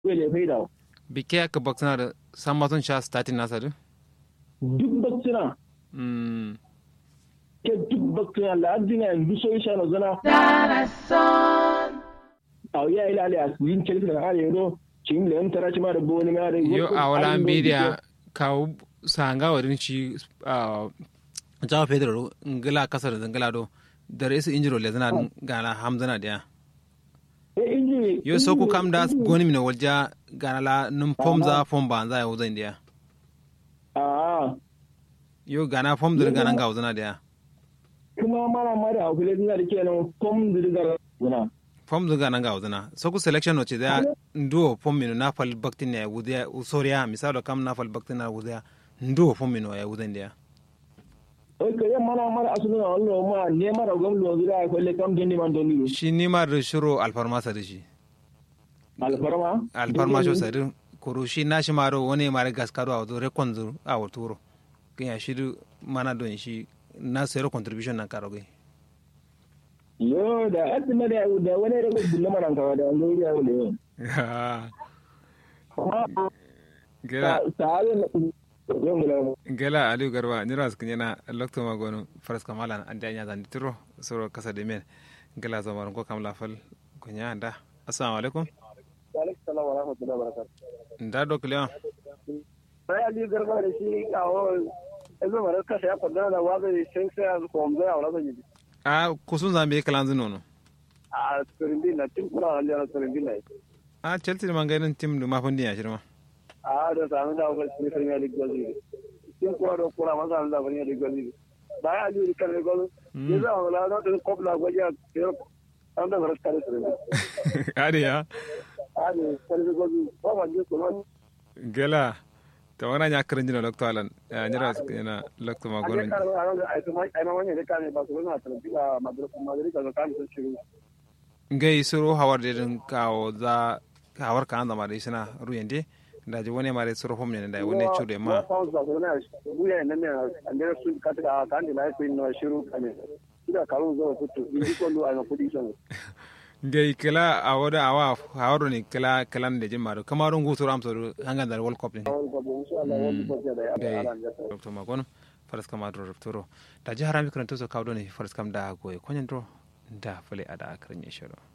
wele faida bike aka baksana da san matun sha statin nasa du duk baksina mm ke duk baksina la adina yanzu so isha no zana aw ya ila ala yin kelfi na ale do cin le tara ci ma da boni ma da yo a wala media kawo sanga wadin shi a jawa pedro ngila kasar da ngila do da resu injiro le zana gana hamzana dia e inji yo so ku kam da goni mina walja gana la num pom za pom ba za ya wuzan dia a yo gana pom dir gana ga wuzana dia kuma mara mara hakule dina da kenan kom dirgar guna pom dir gana ga wuzana so ku selection no ce da ndo pom mino na fal baktin ya wudiya usoriya misalo kam na fal baktin na wudiya ndo pom mino ya wuzan dia o ke yan mana mara asulu na wallo ma ne mara gom lo zira ko le kam gendi man doni shi ni ma da shiro alfarma sa da shi alfarma alfarma sho sa din koro shi na shi maro wani mara gaskaro a wato rekon zur a waturo kan ya shi du mana don shi na sayar contribution na karo gai yo da asima da da wani da gulle mana ka da wani ya wule gela sa gela aliyu garba ni ras kunya lokto magono faras kamala an da nya zan tiro soro kasa de men gela zamar ko kam lafal kunya da assalamu alaikum alaikum salam wa rahmatullahi wa barakatuh nda do kliya sai aliyu garba da shi kawo ezo mara kasa ya kwadana da wazo shin sai a ko mzo ya wala yi a kusun zambe kalanzu nono a turindi na tin kura aliyu na turindi na a chelsea man gainin tim du mafin dinya shirma a da sami da wakil sun premier league gozi tin kura da kura masa da premier league gozi da ya aliyu kan gozi ne za a wala na tun kobla gwaji a kero an da mara kare turindi ade ya a ne kare gozi ba ma je kuma gela ta wana nya karin jina lokto alan ya nyira su yana lokto a magono je kare a nan ai kuma ai ma wani da kare ba su na turindi a madrid madrid ka kan sun shiru ngai suru hawar de din kawo za hawar kan da mare sina ruyende da ji wani mare suru hom ne da wani chude ma buya ne ne andere sun ka ta kan da lai kuin no shiru kame ida karu zo futu indi ko lu ana kudi son ngai kala awada awa hawar ni kala kalan de jin maro kamarun gutu ram so hangan da world cup ne awon ko insha Allah wani ko da ya ngai ala ngata lokto magono faras kama do rupturo da ji harami kan to so kawo ne faras kam da goye konyen do da fale ada akran yeshoro